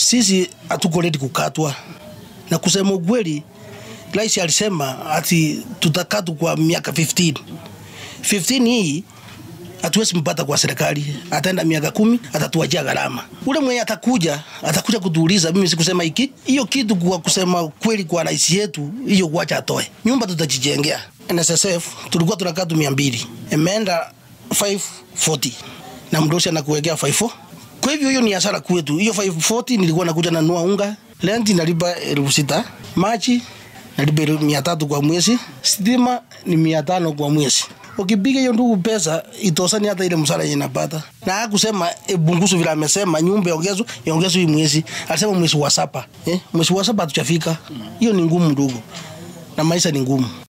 sisi hatuko ready kukatwa, na kusema ukweli, rais alisema ati tutakatwa kwa miaka 15 15 hii hatuwezi mpata kwa serikali, ataenda miaka kumi, atatuachia gharama. Ule mwenye atakuja atakuja kutuuliza, mimi sikusema hiki hiyo kitu. Kwa kusema kweli, kwa rais yetu hiyo, kuacha atoe nyumba, tutajijengea. NSSF tulikuwa tunakaa tu mia mbili, imeenda 540 na mdosi anakuwekea 54 kwa hivyo hiyo ni hasara kwetu. Hiyo 540 nilikuwa nakuja nanua unga, renti nalipa elfu sita, maji nalipa mia tatu kwa mwezi, stima ni mia tano kwa mwezi. Ukipiga hiyo ndugu pesa itosani hata ile msara yenye napata. Na hakusema e, bungusu vile amesema nyumba iongezwe iongezwe hii mwezi. Alisema mwezi wa saba. Eh, mwezi wa saba hatujafika. Hiyo ni ngumu ndugu. Na maisha ni ngumu.